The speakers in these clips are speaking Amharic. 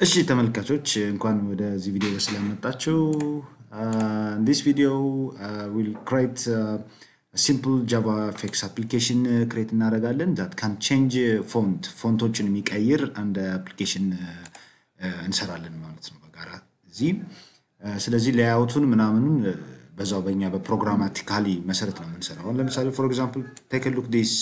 እሺ ተመልካቾች እንኳን ወደዚህ ቪዲዮ በሰላም መጣችሁ። ዲስ ቪዲዮ ዊል ክሬት ሲምፕል ጃቫ ፌክስ አፕሊኬሽን ክሬት እናደርጋለን ዛት ካን ቼንጅ ፎንት ፎንቶችን የሚቀይር አንድ አፕሊኬሽን እንሰራለን ማለት ነው በጋራ እዚህ። ስለዚህ ሌያውቱን ምናምኑን በዛው በኛ በፕሮግራማቲካሊ መሰረት ነው የምንሰራው። አሁን ለምሳሌ ፎር ኤግዛምፕል ቴክ ሉክ ዲስ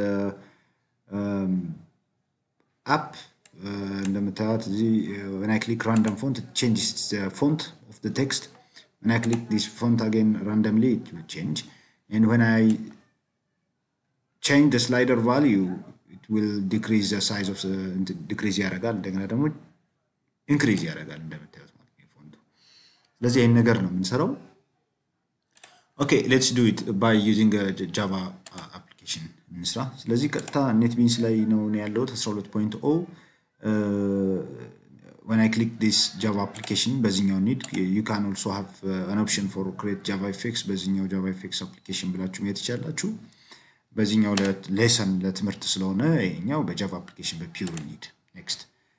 አፕ እንደምታዩት እዚህ when I click random font it changes the font of the text when I click this font again randomly it will change and when I change the slider value it will decrease the size of the decrease ያደርጋል እንደገና ደግሞ ኢንክሪዝ ያደርጋል እንደምታዩት ማለት ነው ፎንቱ ስለዚህ ይህን ነገር ነው የምንሰራው ኦኬ ሌትስ ዱ ኢት ባይ ዩዚንግ ጃቫ አፕሊኬሽን እንስራ ስለዚህ ቀጥታ ኔት ቢንስ ላይ ነው ያለሁት 12.0 when I click this Java application በዚህኛው ኒድ you can also have uh, an option for create Java effects በዚህኛው Java effects application ብላችሁ ማየት ትችላላችሁ። በዚህኛው ሌሰን ለትምህርት ስለሆነ ይሄኛው በጃቫ አፕሊኬሽን በፒውር ኒድ ኔክስት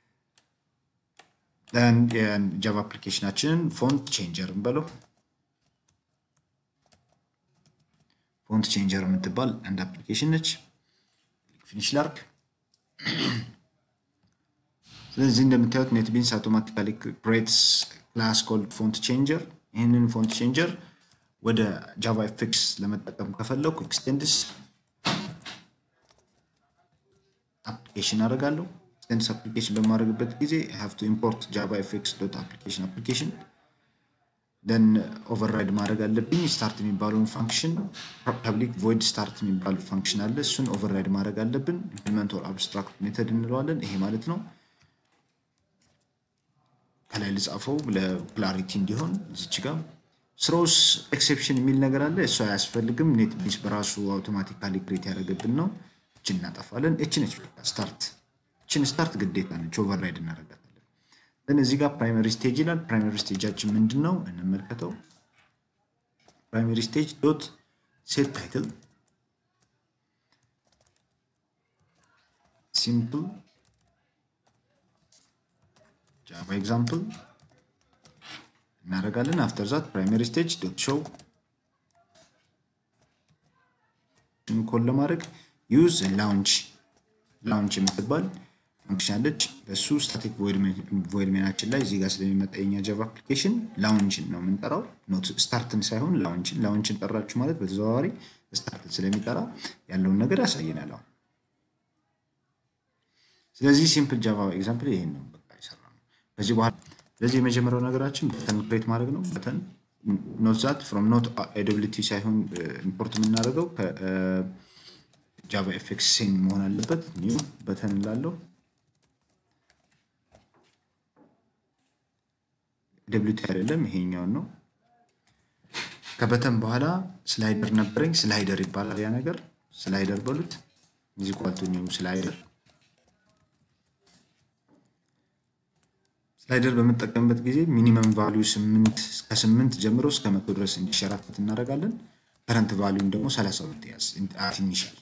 then የጃቫ አፕሊኬሽናችንን ፎንት ቼንጀር እንበለው ፎንት ቼንጀር የምትባል አንድ አፕሊኬሽን ነች። ፊኒሽ ላርክ ስለዚህ እንደምታዩት ኔትቢንስ አውቶማቲካሊ ክሬትስ ክላስ ኮልድ ፎንት ቼንጀር። ይህንን ፎንት ቼንጀር ወደ ጃቫ ኤፌክስ ለመጠቀም ከፈለኩ ኤክስቴንድስ አፕሊኬሽን አደርጋለሁ። ኤክስቴንድስ አፕሊኬሽን በማድረግበት ጊዜ ሃቭ ቱ ኢምፖርት ጃቫ ኤፌክስ ዶት አፕሊኬሽን አፕሊኬሽን ደን ኦቨርራይድ ማድረግ አለብኝ። ስታርት የሚባለውን ፋንክሽን ፐብሊክ ቮይድ ስታርት የሚባል ፋንክሽን አለ። እሱን ኦቨርራይድ ማድረግ አለብን። ኢምፕሊመንት ኦር አብስትራክት ሜተድ እንለዋለን። ይሄ ማለት ነው ከላይ ልጻፈው ለክላሪቲ እንዲሆን እዚች ጋር ስሮስ ኤክሴፕሽን የሚል ነገር አለ። እሱ አያስፈልግም። ኔት ቢንስ በራሱ አውቶማቲካሊ ክሬት ያደረገብን ነው። እችን እናጠፋለን። እች ነች ስታርት። እችን ስታርት ግዴታ ነች፣ ኦቨርራይድ እናደርጋታለን። ግን እዚህ ጋር ፕራይመሪ ስቴጅ ይላል። ፕራይመሪ ስቴጃችን ምንድን ነው? እንመልከተው። ፕራይመሪ ስቴጅ ዶት ሴት ታይትል ሲምፕል ጃቫ ኤግዛምፕል እናደርጋለን። አፍተር ዛት ፕራይመሪ ስቴጅ ዶት ሾው ኮል ለማድረግ ዩዝ ላውንች ላውንች የምትባል ፈንክሽን አለች። በሱ ስታቲክ ቮይድ ሜናችን ላይ እዚህ ጋር ስለሚመጣ የኛ ጃቫ አፕሊኬሽን ላውንችን ነው የምንጠራው፣ ኖት ስታርትን ሳይሆን ላውንችን። ላውንችን ጠራችሁ ማለት በተዘዋዋሪ ስታርትን ስለሚጠራ ያለውን ነገር ያሳየናል። አሁን ስለዚህ ሲምፕል ጃቫ ኤግዛምፕል ይሄን ነው በቃ የሰራ ነው። በዚህ በኋላ ስለዚህ የመጀመሪያው ነገራችን በተን ክሬት ማድረግ ነው። በተን ኖት ዛት ፍሮም ኖት ኤዶብሊቲ ሳይሆን ኢምፖርት የምናደርገው ከጃቫ ኤፌክስ ሴን መሆን አለበት። ኒው በተን ላለው ደብሊቲ አይደለም ይሄኛውን ነው። ከበተን በኋላ ስላይደር ነበረኝ። ስላይደር ይባላል ያ ነገር። ስላይደር በሉት እዚህ ኳልቱ ኒው ስላይደር ስላይደር በምንጠቀምበት ጊዜ ሚኒመም ቫሊዩ ስምንት ከስምንት ጀምሮ እስከ መቶ ድረስ እንዲሸራተት እናደርጋለን። ከረንት ቫሊዩም ደግሞ ሰላሳ ሁለት ያዝ አት ኢኒሻል።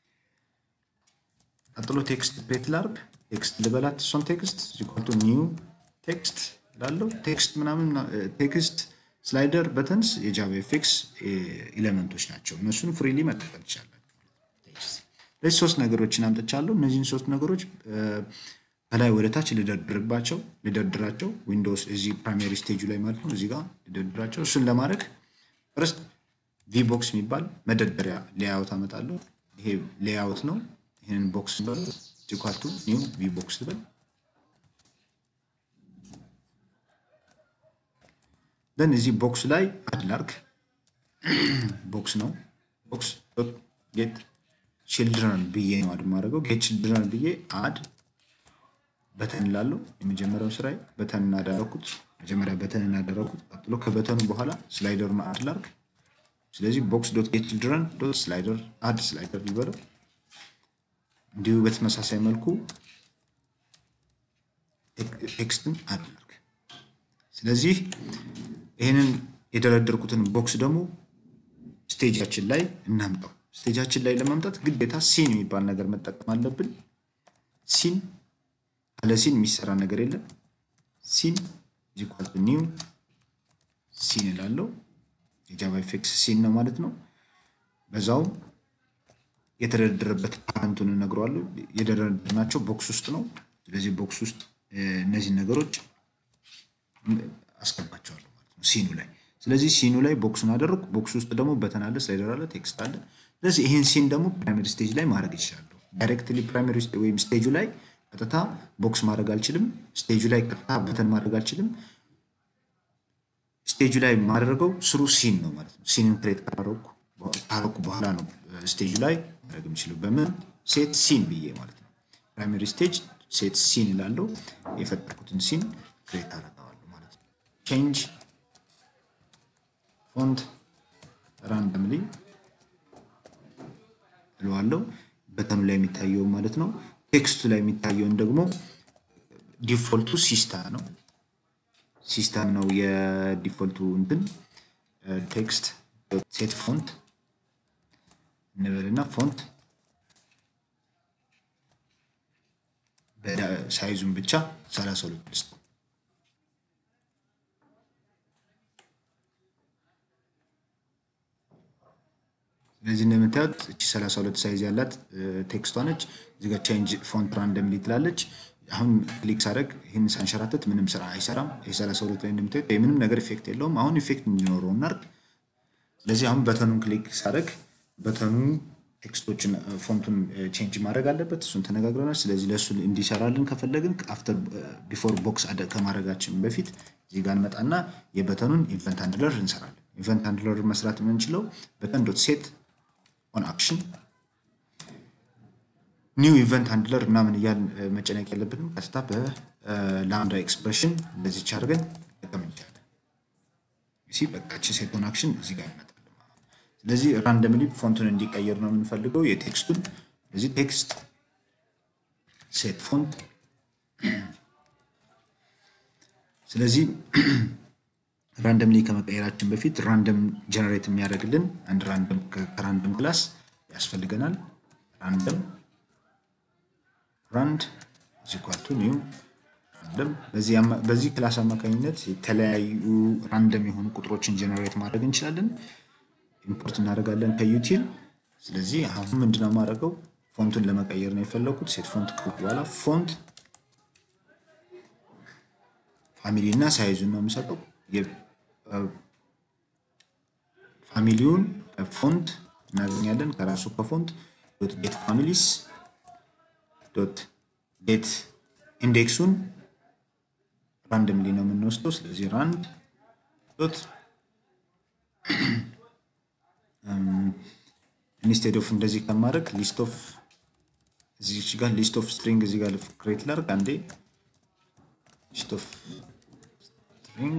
ቀጥሎ ቴክስት ፕሬት ላርግ ቴክስት ልበላት እሷን ቴክስት ዚኳልቱ ኒው ቴክስት ላለው ቴክስት ምናምን ቴክስት ስላይደር በተንስ የጃቫ ኤፌክስ ኤሌመንቶች ናቸው። እነሱን ፍሪሊ መጠቀም ትችላላችሁ። ለዚህ ሶስት ነገሮችን አምጥቻለሁ። እነዚህን ሶስት ነገሮች ከላይ ወደ ታች ልደርድርባቸው ልደርድራቸው ዊንዶውስ እዚህ ፕራይሜሪ ስቴጁ ላይ ማለት ነው። እዚህ ጋር ልደርድራቸው። እሱን ለማድረግ ፈርስት ቪቦክስ የሚባል መደርደሪያ ሌያውት አመጣለሁ። ይሄ ሌያውት ነው። ይህንን ቦክስ በል ጂኳልቱ ኒው ቪቦክስ ልበል። ደን እዚህ ቦክስ ላይ አድ ላርግ ቦክስ ነው። ቦክስ ጌት ችልድረን ብዬ ነው አድ ማድረገው። ጌት ችልድረን ብዬ አድ በተን ላለው የመጀመሪያው ስራዬ በተን እናደረኩት መጀመሪያ በተን እናደረኩት። ቀጥሎ ከበተኑ በኋላ ስላይደሩን አድ ላርግ። ስለዚህ ቦክስ ዶት ጌት ችልድረን ዶት ስላይደር አድ ስላይደር ሊበለው። እንዲሁ በተመሳሳይ መልኩ ቴክስትን አድ ላርግ። ስለዚህ ይህንን የደረደርኩትን ቦክስ ደግሞ ስቴጃችን ላይ እናምጣው። ስቴጃችን ላይ ለማምጣት ግዴታ ሲን የሚባል ነገር መጠቀም አለብን። ሲን ካለ ሲን የሚሰራ ነገር የለም። ሲን ኢኳል ቱ ኒው ሲን እላለሁ። የጃቫ ኤፌክስ ሲን ነው ማለት ነው። በዛውም የተደረደረበት ፓረንቱን እነግረዋለሁ። የደረደርናቸው ቦክስ ውስጥ ነው። ስለዚህ ቦክስ ውስጥ እነዚህን ነገሮች አስገባቸዋለሁ ማለት ነው ሲኑ ላይ። ስለዚህ ሲኑ ላይ ቦክሱን አደረግኩ። ቦክስ ውስጥ ደግሞ በተን አለ፣ ስላይደር አለ፣ ቴክስት አለ። ስለዚህ ይህን ሲን ደግሞ ፕራይመሪ ስቴጅ ላይ ማድረግ ይችላለሁ። ዳይሬክትሊ ፕራይመሪ ወይም ስቴጁ ላይ ቀጥታ ቦክስ ማድረግ አልችልም። ስቴጁ ላይ ቀጥታ በተን ማድረግ አልችልም። ስቴጁ ላይ ማድረገው ስሩ ሲን ነው ማለት ነው። ሲንን ክሬት ካረኩ በኋላ ነው ስቴጁ ላይ ማድረግ የምችለው በምን ሴት ሲን ብዬ ማለት ነው። ፕራይመሪ ስቴጅ ሴት ሲን እላለሁ። የፈጠርኩትን ሲን ክሬት አደርገዋለሁ ማለት ነው። ቼንጅ ፎንት ራንደምሊ እለዋለሁ። በተኑ ላይ የሚታየውን ማለት ነው። ቴክስቱ ላይ የሚታየውን ደግሞ ዲፎልቱ ሲስታ ነው ሲስተም ነው የዲፎልቱ እንትን ቴክስት ሴት ፎንት እንበልና ፎንት ሳይዙን ብቻ ሰላሳ ሁለት ልስጥ። ስለዚህ እንደምታዩት እቺ ሰላሳ ሁለት ሳይዝ ያላት ቴክስቷ ነች። እዚህ ጋር ቼንጅ ፎንት ራንደምሊ ትላለች። አሁን ክሊክ ሳደርግ ይህን ሳንሸራተት ምንም ስራ አይሰራም። ይህ ሰላሳ ሁለት ላይ እንደምታዩት ምንም ነገር ኢፌክት የለውም። አሁን ኢፌክት እንዲኖረው እናድርግ። ስለዚህ አሁን በተኑን ክሊክ ሳደርግ በተኑ ቴክስቶችን ፎንቱን ቼንጅ ማድረግ አለበት። እሱን ተነጋግረናል። ስለዚህ ለእሱ እንዲሰራልን ከፈለግን አፍተር ቢፎር ቦክስ ከማድረጋችን በፊት እዚህ ጋር እንመጣና የበተኑን ኢቨንት ሃንድለር እንሰራለን። ኢቨንት ሃንድለር መስራት የምንችለው በተን ዶት ሴት ኦን አክሽን ኒው ኢቨንት ሃንድለር ምናምን እያልን መጨነቅ የለብንም። ቀጥታ በላምዳ ኤክስፕሬሽን እንደዚች አድርገን መጠቀም እንችላለን። ሲ በቃች ሴት ኦን አክሽን እዚህ ጋር ይመጣል። ስለዚህ ራንደምሊ ፎንቱን እንዲቀየር ነው የምንፈልገው የቴክስቱን። ስለዚህ ቴክስት ሴት ፎንት። ስለዚህ ራንደምሊ ከመቀየራችን በፊት ራንደም ጀነሬት የሚያደርግልን አንድ ራንደም ከራንደም ክላስ ያስፈልገናል። ራንደም ራንድ ዚኳቱ ኒው ራንደም። በዚህ ክላስ አማካኝነት የተለያዩ ራንደም የሆኑ ቁጥሮችን ጀነሬት ማድረግ እንችላለን። ኢምፖርት እናደርጋለን ከዩቲል። ስለዚህ አሁን ምንድነው የማደርገው ፎንቱን ለመቀየር ነው የፈለኩት። ሴት ፎንት ካልኩ በኋላ ፎንት ፋሚሊ እና ሳይዙን ነው የምሰጠው። ፋሚሊውን ፎንት እናገኛለን ከራሱ ከፎንት ዶት ጌት ፋሚሊስ ዶት ጌት ኢንዴክሱን ራንደምሊ ነው የምንወስደው። ስለዚህ ራንድ ዶት ኢንስቴድ ኦፍ እንደዚህ ከማድረግ ሊስት ኦፍ እዚች ጋር ሊስት ኦፍ ስትሪንግ እዚህ ጋር ክሬት ላድርግ አንዴ ሊስት ኦፍ ስትሪንግ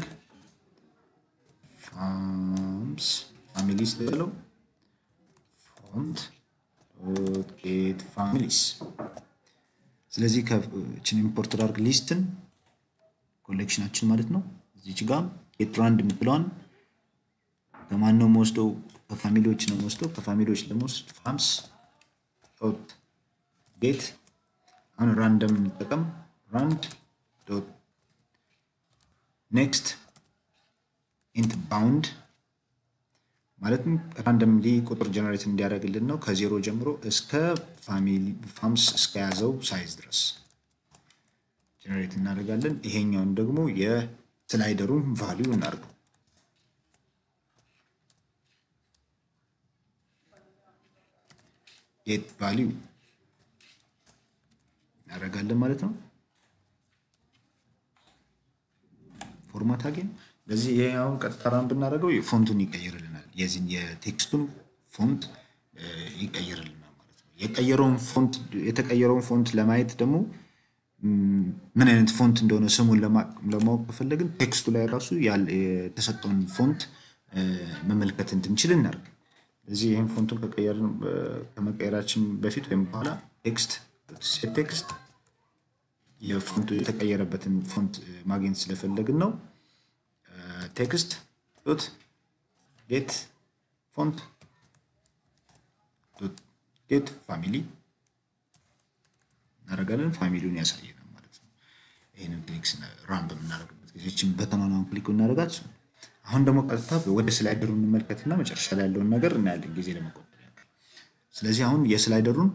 ፋምስ ፋሚሊስ ልበለው ፎንት ዶት ጌት ፋሚሊስ ስለዚህ ከችን ኢምፖርት ላድርግ ሊስትን ኮሌክሽናችን ማለት ነው እዚች ጋር ጌት ራንድ የምትለዋን ከማን ነው የምወስደው? ከፋሚሊዎች ነው የምወስደው። ከፋሚሊዎች ለመወስድ ፋምስ ዶት ጌት አሁን ራንደም እንጠቀም። ራንድ ዶት ኔክስት ኢንት ባውንድ ማለትም ራንደምሊ ቁጥር ጀነሬት እንዲያደርግልን ነው ከዜሮ ጀምሮ እስከ ፋሚሊ ፋምስ እስከያዘው ሳይዝ ድረስ ጀነሬት እናደርጋለን። ይሄኛውን ደግሞ የስላይደሩን ቫሊዩ እናድርገው። ጌት ቫሊዩ እናደርጋለን ማለት ነው። ፎርማት አገኝ ለዚህ ይሄ አሁን ቀጥታ ራን ብናደርገው ፎንቱን ይቀይርልናል። የዚህን የቴክስቱን ፎንት ይቀይርልናል ማለት ነው። የቀየረውን ፎንት የተቀየረውን ፎንት ለማየት ደግሞ ምን አይነት ፎንት እንደሆነ ስሙን ለማወቅ ከፈለግን ቴክስቱ ላይ ራሱ የተሰጠውን ፎንት መመልከት እንድንችል እናደርግ። ስለዚህ ይህን ፎንቱን ከመቀየራችን በፊት ወይም በኋላ ቴክስት ሴት ቴክስት የፎንቱ የተቀየረበትን ፎንት ማግኘት ስለፈለግን ነው። ቴክስት ዶት ጌት ፎንት ዶት ጌት ፋሚሊ እናደርጋለን። ፋሚሊውን ያሳየናል ማለት ነው። ይህንን ክሊክ ራን በምናደርግበት ጊዜ ይህችን በተኗኗን ክሊክ ብናደርጋት አሁን ደግሞ ቀጥታ ወደ ስላይደሩ እንመልከትና መጨረሻ ላይ ያለውን ነገር እናያለን ጊዜ ለመቆጠብ። ስለዚህ አሁን የስላይደሩን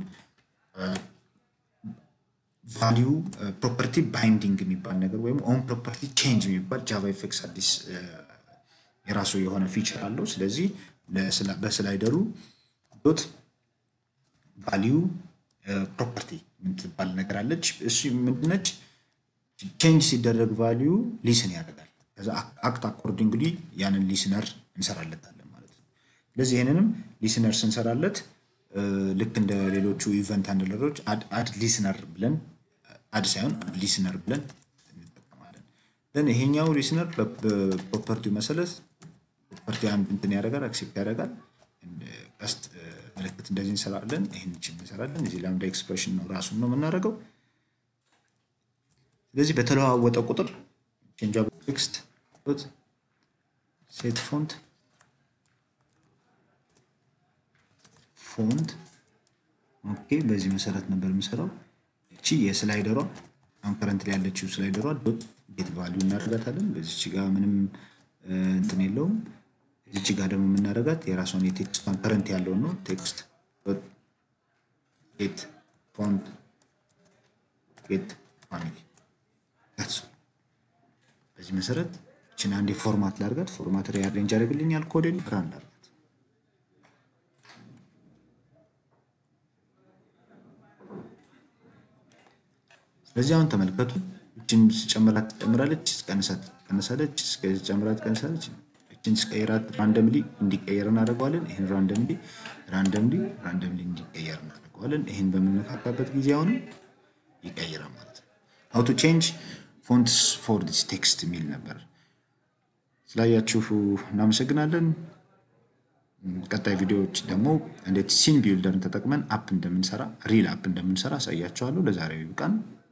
ቫሊዩ ፕሮፐርቲ ባይንዲንግ የሚባል ነገር ወይም ኦን ፕሮፐርቲ ቼንጅ የሚባል ጃቫ ኤፌክስ አዲስ የራሱ የሆነ ፊቸር አለው። ስለዚህ በስላይደሩ ዶት ቫሊዩ ፕሮፐርቲ የምትባል ነገር አለች። እሱ ምንድነች? ቼንጅ ሲደረግ ቫሊዩ ሊስን ያደርጋል። ከዛ አክት አኮርዲንግሊ ያንን ሊስነር እንሰራለታለን ማለት ነው። ስለዚህ ይህንንም ሊስነር ስንሰራለት ልክ እንደ ሌሎቹ ኢቨንት ሃንድለሮች አድ ሊስነር ብለን አድ ሳይሆን ሊስነር ብለን እንጠቀማለን። ን ይሄኛው ሊስነር በፕሮፐርቲው መሰረት ፕሮፐርቲ አንድ እንትን ያደርጋል አክሴፕት ያደርጋል። ቀስት ምልክት እንደዚህ እንሰራለን። ይህን ችን እንሰራለን። እዚህ ላምዳ ኤክስፕሬሽን ነው ራሱን ነው የምናደርገው። ስለዚህ በተለዋወጠ ቁጥር ቼንጅ ቴክስት ሴት ፎንት ፎንት ኦኬ። በዚህ መሰረት ነበር የምሰራው። እቺ የስላይደሯ አሁን ከረንት ላይ ያለችው ስላይደሯ ዶት ጌት ቫሊዩ እናደርጋታለን። በዚች ጋር ምንም እንትን የለውም። እዚች ጋር ደግሞ የምናደርጋት የራሷን የቴክስቷን ከረንት ያለውን ነው። ቴክስት ጌት ፎንት ጌት ፋሚሊ በዚህ መሰረት እችን አንዴ ፎርማት ላድርጋት። ፎርማት ሪአሬንጅ ያደርግልኛል ኮዴን ራን ላድርጋት። ስለዚህ አሁን ተመልከቱ። እችን ስጨምራት ትጨምራለች፣ ስቀንሳት ትቀንሳለች፣ ስጨምራት ትቀንሳለች። እችን ስቀይራት ራንደምሊ እንዲቀየር እናደርገዋለን። ይህን ራንደምሊ ራንደምሊ ራንደምሊ እንዲቀየር እናደርገዋለን። ይህን በምንነካካበት ጊዜ አሁንም ይቀይራል ማለት ነው። ሀው ቱ ቼንጅ ፎንትስ ፎር ዲስ ቴክስት የሚል ነበር። ስላያችሁ እናመሰግናለን። ቀጣይ ቪዲዮዎች ደግሞ እንዴት ሲን ቢልደርን ተጠቅመን አፕ እንደምንሰራ ሪል አፕ እንደምንሰራ አሳያችኋለሁ። ለዛሬው ይብቃን።